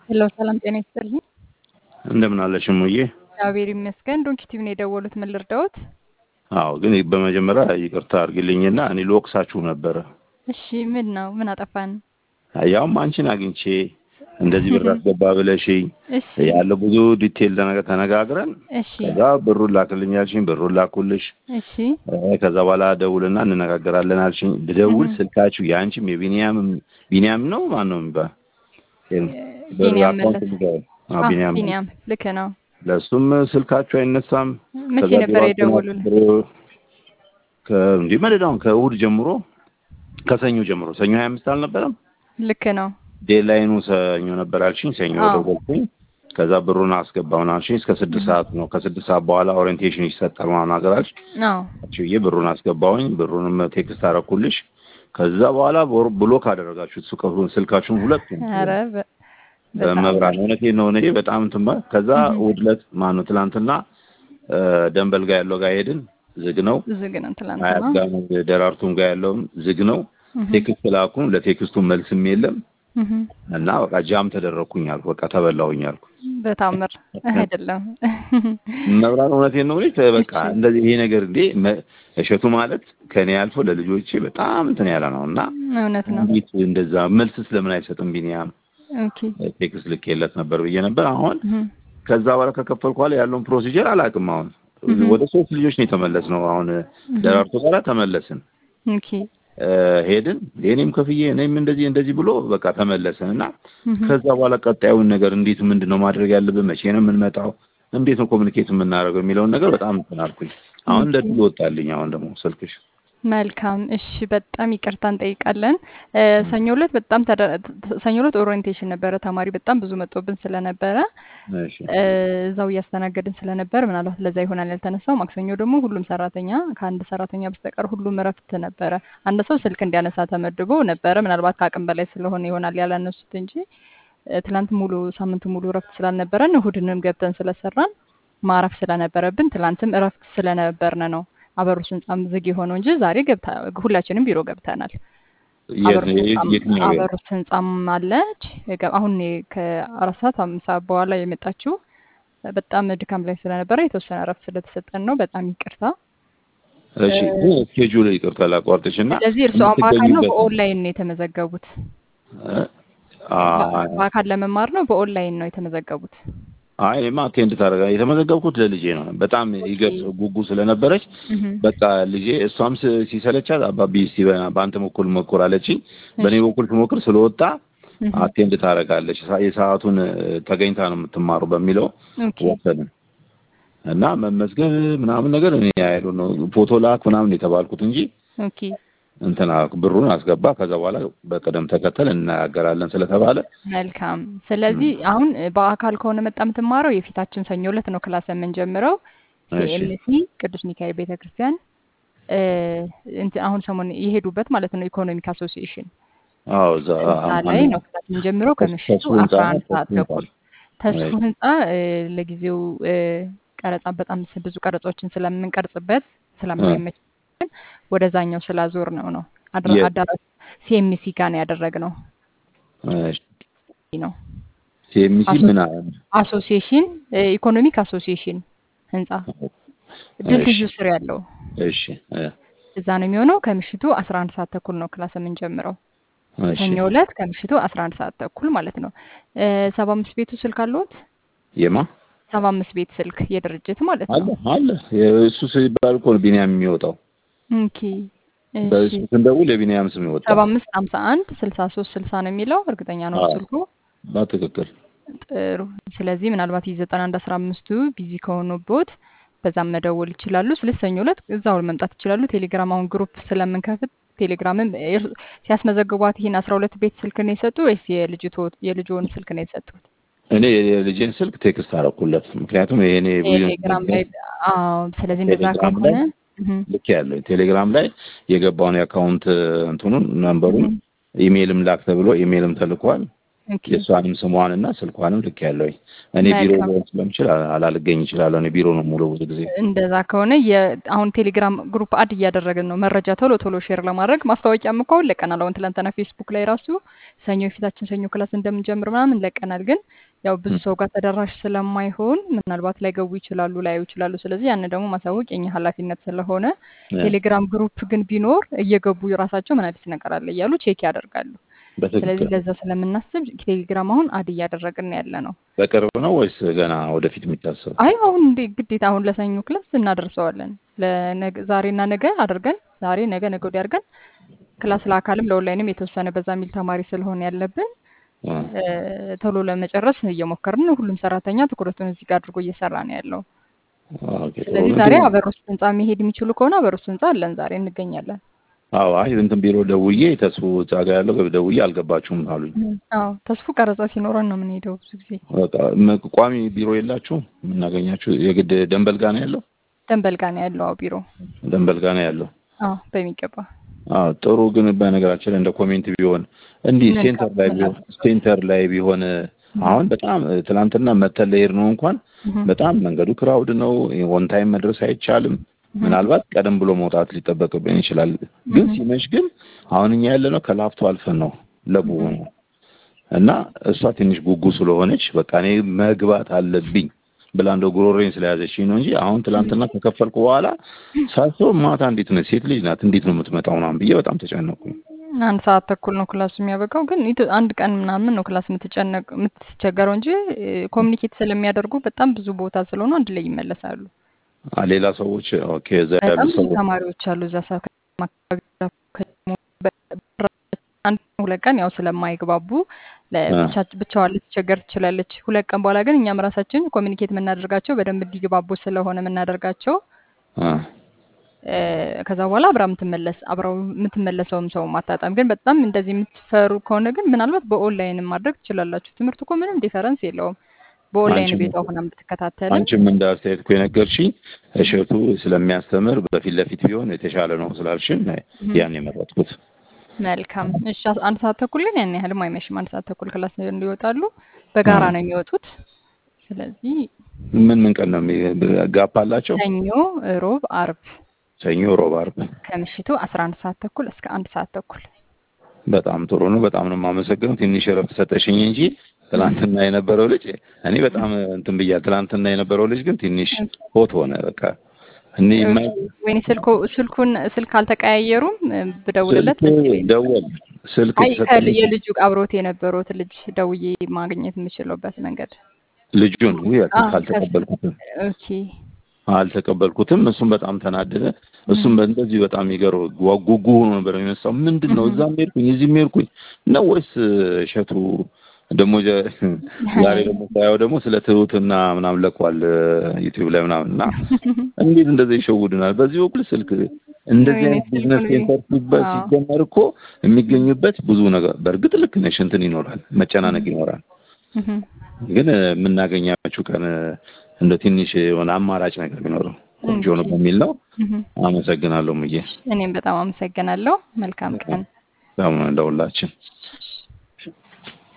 ሄሎ ሰላም ጤና ይስጥልኝ። እንደምን አለሽ እሙዬ? እግዚአብሔር ይመስገን። ዶንኪቲቭ ነው የደወሉት። ምን ልርዳዎት? አዎ፣ ግን በመጀመሪያ ይቅርታ አድርግልኝና እኔ ልወቅሳችሁ ነበረ። እሺ ምን ነው? ምን አጠፋን? ያውም አንቺን አግኝቼ እንደዚህ ብር አስገባ ብለሽኝ እሺ ያለው ብዙ ዲቴል ነገር ተነጋግረን እሺ ከዛ ብሩን ላክልኝ አልሽኝ፣ ብሩን ላኩልሽ። እሺ እ ከዛ በኋላ ደውልና እንነጋገራለን አልሽኝ። ብደውል ስልካችሁ የአንቺም የቢኒያምም ቢኒያም ነው ማን ነው የሚባል ብር ቢኒያም አካውንት መለስ ልገባ አዎ አ ቢኒያም ነው። ቢኒያም ልክ ነው። ለእሱም ስልካችሁ አይነሳም። መቼ ከዛ ነበር ቢሮ የደወሉልን? ከእንዲህ መደዳውን ከእሑድ ጀምሮ ከሰኞ ጀምሮ ሰኞ ሀያ አምስት አልነበረም ልክ ነው። ዴድላይኑ ሰኞ ነበር አልሽኝ። ሰኞ አዎ ደወልኩኝ። ከዛ ብሩን አስገባውን አልሽኝ። እስከ ስድስት ሰዓት ነው። ከስድስት ሰዓት በኋላ ኦሪየንቴሽን ይሰጣል ምናምን ነገር አልሽ። አዎ ብዬ ብሩን አስገባውኝ። ብሩንም ቴክስት አረኩልሽ። ከዛ በኋላ ቦር- ብሎክ አደረጋችሁት ስልካችሁን ስልካችሁን ሁለቱም ኧረ በ- በጣም በመብራት እውነቴን ነው። እኔ በጣም እንትን ባ- ከዛ እህ እሑድ ዕለት ማነው ትላንትና እ ደንበል ጋር ያለው ጋር ሄድን። ዝግ ነው። ዝግ ነው አያት ትላንትና። ጋር ነው፣ ደራርቱም ጋር ያለውም ዝግ ነው። እህ ቴክስት ላኩን። ለቴክስቱ መልስም የለም እህ እና በቃ ጃም ተደረግኩኝ አልኩ። በቃ ተበላሁኝ አልኩ። በታምር አይደለም። መብራት እውነቴን ነው። እኔ በቃ እሺ እንደዚህ ይሄ ነገር እንዴ መ- እሸቱ ማለት ከኔ አልፎ ለልጆቼ በጣም እንትን ያለ ነው እና እውነት ነው። እንዴት እንደዛ መልስ ስለምን አይሰጥም ቢኒያም ኦኬ ቴክስት ልኬለት ነበር ብዬ ነበር። አሁን እህ ከዛ በኋላ ከከፈልኩ በኋላ ያለውን ፕሮሲጀር አላውቅም። አሁን እህ ወደ ሶስት ልጆች ነው የተመለስ ነው። አሁን እህ ደራርቱ ጋር ተመለስን ኦኬ እ ሄድን እኔም ከፍዬ እኔም እንደዚህ እንደዚህ ብሎ በቃ ተመለስን እና እህ ከዛ በኋላ ቀጣዩን ነገር እንዴት ምንድን ነው ማድረግ ያለብን፣ መቼ ነው የምንመጣው፣ እንዴት ነው ኮሚኒኬት የምናደርገው የሚለውን ነገር በጣም እንትን አልኩኝ። አሁን እንደ ኦኬ ድል ወጣልኝ። አሁን ደግሞ ስልክሽ መልካም እሺ፣ በጣም ይቅርታ እንጠይቃለን። እ ሰኞ ዕለት በጣም ተደ- ተ- ሰኞ ዕለት ኦሪየንቴሽን ነበረ። ተማሪ በጣም ብዙ መጥቶብን ስለነበረ እሺ እ እዛው እያስተናገድን ስለነበር ምናልባት ለዛ ይሆናል ያልተነሳው። ማክሰኞ ደግሞ ሁሉም ሰራተኛ ከአንድ ሰራተኛ በስተቀር ሁሉም እረፍት ነበረ። አንድ ሰው ስልክ እንዲያነሳ ተመድቦ ነበረ። ምናልባት ከአቅም በላይ ስለሆነ ይሆናል ያላነሱት እንጂ እ ትላንት ሙሉ ሳምንቱ ሙሉ እረፍት ስላልነበረን እሁድንም ገብተን ስለሰራን ማረፍ ስለነበረብን ትላንትም እረፍት ስለነበርን ነው አበሩስ ህንጻም ዝግ የሆነው እንጂ ዛሬ ገብታ ሁላችንም ቢሮ ገብተናል። የት አበሩስ የት- ህንጻም የትኛው ቤት? አበሩስ ህንጻም አለች። የገ- አሁን የ- ከአራት ሰዓት አምስት ሰዓት በኋላ የመጣችው በጣም ድካም ላይ ስለነበረ የተወሰነ እረፍት ስለተሰጠን ነው። በጣም ይቅርታ። እሺ እ ግን ስኬጁል ይቅርታ ላቋርጥሽ እና ስለዚህ እርስዎ በአካል ነው የምትገኙበት በኦንላይን ነው የተመዘገቡት? እ አ በ- በአካል ለመማር ነው በኦንላይን ነው የተመዘገቡት? አይ እኔማ አቴንድ ታደርጋ የተመዘገብኩት ለልጄ ነው። በጣም ኦኬ ይገርስ ጉጉ ስለነበረች እህ በቃ ልጄ እሷም ስ- ሲሰለቻት አባቢ እስቲ በ- በአንተ በኩል ሞክር አለችኝ። በእኔ እሺ በኩል ስሞክር ስለወጣ እህ አቴንድ ታደርጋለች ሰ- የሰዓቱን እ፣ ተገኝታ ነው የምትማሩ በሚለው ኦኬ ወሰንን እና መመዝገብ ምናምን ነገር እኔ አይሉ ነው ፎቶ ላክ ምናምን የተባልኩት እንጂ ኦኬ እንትና ብሩን አስገባ ከዛ በኋላ በቅደም ተከተል እንነጋገራለን ስለተባለ መልካም። ስለዚህ አሁን በአካል ከሆነ መጣ የምትማረው የፊታችን ሰኞ ዕለት ነው ክላስ የምንጀምረው እሺ ሲኤምሲ ቅዱስ ሚካኤል ቤተክርስቲያን እ እንትን አሁን ሰሞን የሄዱበት ማለት ነው ኢኮኖሚክ አሶሲዬሽን አዎ እዛ እዛ ላይ ማነው ነው ክላስ የምንጀምረው ከምሽቱ ተስፉ ህንጻ አስራ ነው አንድ ሰዓት ተስፉ ህንጻ ተኩል ተስፉ እሺ ህንጻ እ ለጊዜው እ ቀረጻ በጣም ስ- ብዙ ቀረጾችን ስለምንቀርጽበት እ ስለማይመች ወደዛኛው ስላዞር ነው ነው አድራ- የት አዳራሽ ሲኤምሲ ጋር ነው ያደረግነው እሺ ነው ሲኤምሲ አሶ- ምን አለ አሶሲዬሽን እ ኢኮኖሚክ አሶሲዬሽን ህንጻ እሺ ድልድዩ ስር ያለው እሺ እ እዛ ነው የሚሆነው። ከምሽቱ 11 ሰዓት ተኩል ነው ክላስ የምንጀምረው። እሺ ሰኞ ዕለት ከምሽቱ 11 ሰዓት ተኩል ማለት ነው። እ 75 ቤቱ ስልክ አለዎት? የማ 75 ቤት ስልክ የድርጅት ማለት አለ ነው። አለ እሱ ሲባል እኮ ነው ቢኒያም የሚወጣው ኦኬ እሺ። በእሱ ስንደውል የቢኒያም ስም ይወጣል 75 51 63 60 ነው የሚለው እርግጠኛ ነው አዎ ስልኩ። በትክክል ጥሩ። ስለዚህ ምናልባት የ91 15ቱ ቢዚ ከሆኑቦት በዛም መደወል ይችላሉ። ስለዚህ ሰኞ ዕለት እዛው መምጣት ይችላሉ። ቴሌግራም አሁን ግሩፕ ስለምንከፍት ቴሌግራምም እር- ሲያስመዘግቧት ይህን 12 ቤት ስልክ ነው የሰጡ ወይስ የልጅቶ የልጆን ስልክ ነው የሰጡት? እኔ የልጄን ስልክ ቴክስት አደረኩለት ምክንያቱም ይሄኔ ቴሌግራም ላይ አዎ። ስለዚህ እንደዛ ቴሌግራም ላይ ከሆነ እህ ልክ ያለው ቴሌግራም ላይ የገባውን የአካውንት እንትኑን ነንበሩን እህ ኢሜይልም ላክ ተብሎ ኢሜይልም ተልኳል ኦኬ የእሷንም ስሟን እና ስልኳንም ልክ ያለውኝ እኔ ቢሮ መልካም። ሊሆን ስለምችል አ- አላልገኝ ይችላለሁ። እኔ ቢሮ ነው ሙሉ ብዙ ጊዜ እንደዛ ከሆነ የ- አሁን ቴሌግራም ግሩፕ አድ እያደረግን ነው መረጃ ቶሎ ቶሎ ሼር ለማድረግ ማስታወቂያም እኮ አሁን ለቀናል። አሁን ትላንትና ፌስቡክ ላይ ራሱ ሰኞ የፊታችን ሰኞ ክላስ እንደምንጀምር ምናምን ለቀናል። ግን ያው ብዙ ሰው ጋር ተደራሽ ስለማይሆን ምናልባት ላይገቡ ይችላሉ፣ ላያዩ ይችላሉ። ስለዚህ ያንን ደግሞ ማሳወቅ የኛ ኃላፊነት ስለሆነ ቴሌግራም ግሩፕ ግን ቢኖር እየገቡ የራሳቸው ምን አዲስ ነገር አለ እያሉ ቼክ ያደርጋሉ። ስለዚህ በትክክል ለዛ ስለምናስብ ቴሌግራም አሁን አድ እያደረግን ያለ ነው። በቅርብ ነው ወይስ ገና ወደፊት የሚታሰብ? አይ አሁን እንዴ ግዴታ አሁን ለሰኞ ክላስ እናደርሰዋለን። ለነገ ዛሬና ነገ አድርገን ዛሬ ነገ ነገ ወዲያ አድርገን ክላስ ለአካልም ለኦንላይንም የተወሰነ በዛ የሚል ተማሪ ስለሆነ ያለብን አ፣ እ፣ ቶሎ ለመጨረስ እየሞከርን ነው። ሁሉም ሰራተኛ ትኩረቱን እዚህ ጋር አድርጎ እየሰራ ነው ያለው። ኦኬ፣ ጥሩ ስለዚህ ነው። ዛሬ ግን አበሮስ ህንጻ መሄድ የሚችሉ ከሆነ አበሮስ ህንጻ አለን፣ ዛሬ እንገኛለን። አዎ፣ አይ እንትን ቢሮ ደውዬ ተስፉ እዛ ጋ ያለው ደውዬ አልገባችሁም አሉኝ። አዎ ተስፉ ቀረጻ ሲኖረን ነው የምንሄደው ብዙ ጊዜ። በቃ ም- ቋሚ ቢሮ የላችሁ የምናገኛችሁ? የግድ ደንበል ጋ ነው ያለው? ደንበል ጋር ነው ያለው አዎ ቢሮ። ደንበል ጋ ነው ያለው። አዎ በሚገባ አዎ ጥሩ። ግን በነገራችን ላይ እንደ ኮሜንት ቢሆን እንዲህ ምን ሴንተር ላይ ቢሆን ካላችሁ ሴንተር ላይ ቢሆን አሁን በጣም ትናንትና መተን ለሄድ ነው እንኳን በጣም መንገዱ ክራውድ ነው። ኦን ታይም መድረስ አይቻልም። ምናልባት ቀደም ብሎ መውጣት ሊጠበቅብን ይችላል። ግን ሲመሽ ግን አሁን እኛ ያለ ነው ከላፍቶ አልፈን ነው ለቡ ነው እና እሷ ትንሽ ጉጉ ስለሆነች በቃ እኔ መግባት አለብኝ ብላ እንደው ጉሮሬን ስለያዘችኝ ነው እንጂ አሁን ትናንትና ከከፈልኩ በኋላ ሳስበው ማታ እንዴት ነው ሴት ልጅ ናት እንዴት ነው የምትመጣው ምናምን ብዬ በጣም ተጨነኩኝ። አንድ ሰዓት ተኩል ነው ክላሱ የሚያበቃው። ግን ኢት- አንድ ቀን ምናምን ነው ክላስ የምትጨነቅ የምትቸገረው እንጂ ኮሚኒኬት ስለሚያደርጉ በጣም ብዙ ቦታ ስለሆኑ አንድ ላይ ይመለሳሉ። አ፣ ሌላ ሰዎች ኦኬ፣ እዛ ያሉ በጣም ብዙ ሰዎች ተማሪዎች አሉ እዛ ሰዓት አንድ ሁለት ቀን ያው ስለማይግባቡ ለ- አ፣ ብቻ- ብቻዋን ልትቸገር ትችላለች። ሁለት ቀን በኋላ ግን እኛም ራሳችን ኮሚኒኬት የምናደርጋቸው በደንብ እንዲግባቡ ስለሆነ የምናደርጋቸው አ፣ እ፣ ከዛ በኋላ አብራ የምትመለስ አብረው የምትመለሰውም ሰው ማታጣም። ግን በጣም እንደዚህ የምትፈሩ ከሆነ ግን ምናልባት በኦንላይን ማድረግ ትችላላችሁ። ትምህርቱ እኮ ምንም ዲፈረንስ የለውም። በኦንላይን አንቺም ቤቷ ሆና ብትከታተልም አንቺም እንደ አስተያየት እኮ የነገርሽኝ እሸቱ ስለሚያስተምር በፊት ለፊት ቢሆን የተሻለ ነው ስላልሽን ያን የመረጥኩት። መልካም። እሺ አስ- አንድ ሰዓት ተኩል ግን ያን ያህልም አይመሽም። አንድ ሰዓት ተኩል ክላስ እንዲወጣሉ በጋራ ነው የሚወጡት። ስለዚህ ምን ምን ቀን ነው የሚ- ጋፕ አላቸው? ሰኞ፣ ሮብ፣ አርብ ሰኞ፣ ሮብ፣ አርብ። ከምሽቱ አስራ አንድ ሰዓት ተኩል እስከ አንድ ሰዓት ተኩል በጣም ጥሩ ነው። በጣም ነው የማመሰግነው። ትንሽ እረፍት ሰጠሽኝ እንጂ ትናንትና የነበረው ልጅ እኔ በጣም እንትን ብያለሁ። ትናንትና የነበረው ልጅ ግን ትንሽ ሆት ሆነ። በቃ እኔ የማይ ወይኔ ስልኩ ስልኩን ስልክ አልተቀያየሩም እ፣ ብደውልለት ስልክ ደስ ይለኛል። ደወል ስልክ አይ የተሰጠኝ ከል- የልጁ አብሮት የነበሩት ልጅ ደውዬ ማግኘት የምችለበት መንገድ ልጁን ውይ አ፣ ከስ- አልተቀበልኩትም ኦኬ አልተቀበልኩትም። እሱም በጣም ተናደደ። እሱም እንደዚህ በጣም የሚገርም ጓ- ጉጉ ሆኖ ነበር የሚነሳው። ምንድን ነው እዛም ሄድኩኝ እዚህም ሄድኩኝ ነው ወይስ እሸቱ ደግሞ ጀ- ዛሬ ደግሞ ሳየው ደግሞ ስለ ትሁትና ምናምን ለቋል ዩቲዩብ ላይ ምናምን እና እንዴት እንደዚህ ይሸውዱናል? በዚህ በኩል ስልክ እንደዚህ ወይኔ አይነት ቢዝነስ ስልኩን ሴንተር ሲባ- አዎ። ሲጀመር እኮ የሚገኝበት ብዙ ነገር በእርግጥ ልክ ነሽ፣ እንትን ይኖራል፣ መጨናነቅ ይኖራል። እህም። ግን የምናገኛችሁ ቀን እንደ ትንሽ የሆነ አማራጭ ነገር ቢኖረው ቆንጆ ነው እሺ። በሚል ነው። እህም። አመሰግናለሁ ሙዬ፣ እኔም በጣም አመሰግናለሁ። መልካም ቀን። ለሁላችን። እሺ።